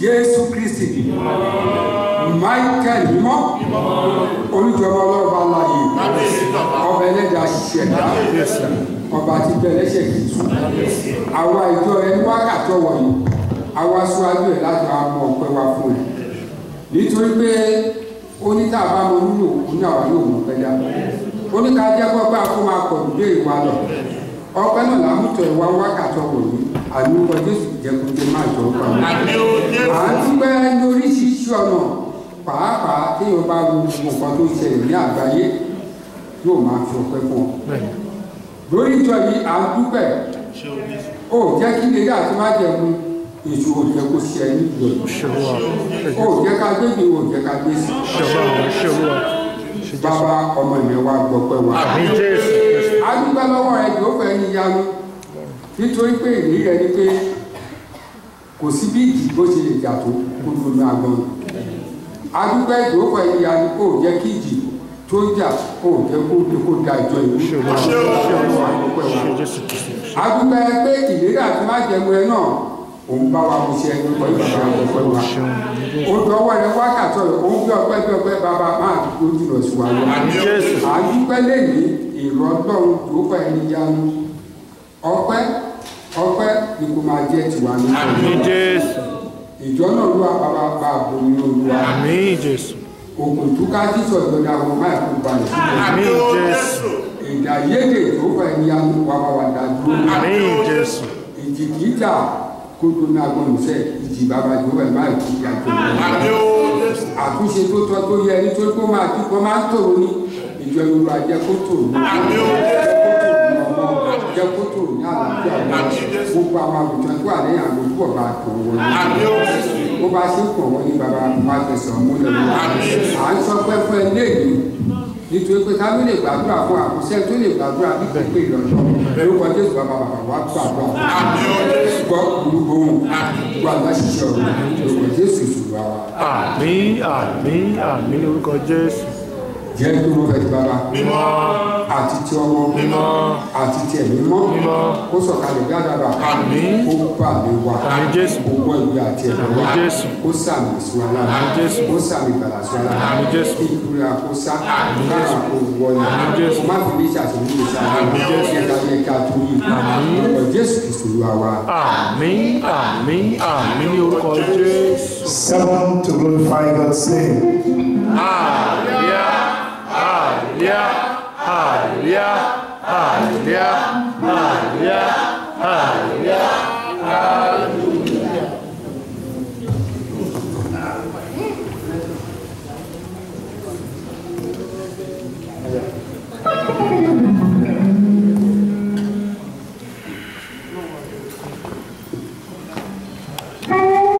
jésù kristi michael mímọ́ olùjọba ọlọ́ọ̀bá láàyè ọba ẹlẹ́dàá ṣẹ̀dá ọba àti bẹ̀rẹ̀ṣẹ̀ kìtù àwa ìjọ ẹ ní wákàtí ọwọ́ yìí àwa síwájú ẹ̀ láti máa mọ ọpẹ́ wa fún ẹ nítorí pé oníta bá mọ nínú òkú ní àwa yóò mọ ọpẹ́ dá oníka jẹ́ kó bá kó máa pọ̀ nílé ìwà lọ ọpẹ́ náà làmútọ̀ ìwà wákàtí ọwọ́ yìí àlùkò jésù jẹkùnjẹ máa jọ ọgbà wọn. à ń dúpẹ́ ní oríṣiríṣi ọ̀nà pàápàá téèyàn bá wo nǹkan tó ṣẹlẹ̀ ní àgbáyé yóò máa fi ọpẹ́ fún ọ lórí ìjọ yìí à ń dúpẹ́ ó jẹ́ kí lè àti má jẹun èso ò jẹ́ kó ṣe ẹni ìjọ yìí ó jẹ́ ká gbé mi ò jẹ́ ká gbé sí bàbá ọmọ ìyẹn wa gbọpẹ́ wa a dúpẹ́ lọ́wọ́ ẹ yóò fẹ́ ní yanu nítorí pé ìrírí rẹ ni pé kò sí bí ìdí bó ṣe lè jà tó kó ló ní agbọ́n a dúpẹ́ yóò fẹ́ ní yanu ó jẹ́ kí ìdí tó jà ó jẹ́ kó kó da ìjọ ìlú adúpẹ́ pé ìlérí àti májẹ̀mú ẹ náà òun bá wa mo ṣe ẹni pẹ̀lú ìṣẹ́ ọ̀pẹ́ wa ó dọwọ́ rẹ wákàtọ̀ rẹ òun bí ọpẹ́ bí ọpẹ́ bàbá máa dúró jùlọ sí wa lọ adúpẹ́ lẹ́yìn èrò ọlọ́run tó fẹ́ ẹni yanu ọpẹ́ ọpẹ́ ni kò máa jẹ́ tiwa ní ìjọ náà ló wà bàbá bá a bomi olúwa òkùn túká sísọ ìjọba àwọn máa kó balẹ̀ sílẹ̀ ìdá yéde tó fẹ́ ní anu wà bá wà dá dúró ìjì kìí jà kó tó ní agbọnusẹ ìjì bàbá tó fẹ́ máa kí ìjà tó lọ àtúnṣe tó tọ́ tó yẹ nítorí pé ó máa tí wọ́n máa ń tòrò ní ìjọ yorùbá jẹ́ kó tòrò ní jẹ́ kó tòrò ní àlàáfíà wọn gbogbo àwọn àgùntàn tó wà lẹ́yìn àgbo tó bá tòrò wọn ní bó bá ṣe pọ̀ wọ́n ní bàbá wa fẹsẹ̀ múlẹ̀ wọn à ń sọ pé fún ẹ léèdè nítorí pé káwé lè gbàdúrà fún àkọsẹ tó lè gbàdúrà bí kò pé ìrọ̀lọ́ lórúkọ jésù bàbá bàbá wa gbàdúrà gbọ́ gbogbo ohun gbọ́ àgbàṣiṣẹ́ ọ̀rọ̀ lórúkọ jésù ìṣòro wa. àmín àmín àmín lórúkọ jésù. jẹ́ kí wọ́n fẹ́ ti bàbá mímọ́ àti ti ọmọ mímọ́ àti ti ẹ̀mí mọ́ mímọ́ kó sọ̀kalẹ̀ bí àdàbà àmín kó bà mí wá àmín jésù kó wọ ìwé àti ẹ̀mí àmín wá jésù kó sàmì sí wa lára àmín jésù kó sàmì gbàlà sí wa lára àmín jésù kí ìkúrẹ́ àkóso kára kó wọlé àmín jésù má fi ní ìṣàtúnyí ìṣàtúnyí àmín jésù ìyá ní ẹ̀ka tó yí Àmín. ọ̀pọ̀ jésù kìsù wa wa. àmín àmín àmín ní orúkọ jésù. Seven to glorify God's name. Hallelujah, hallelujah, hallelujah, hallelujah, hallelujah, hallelujah, hallelujah.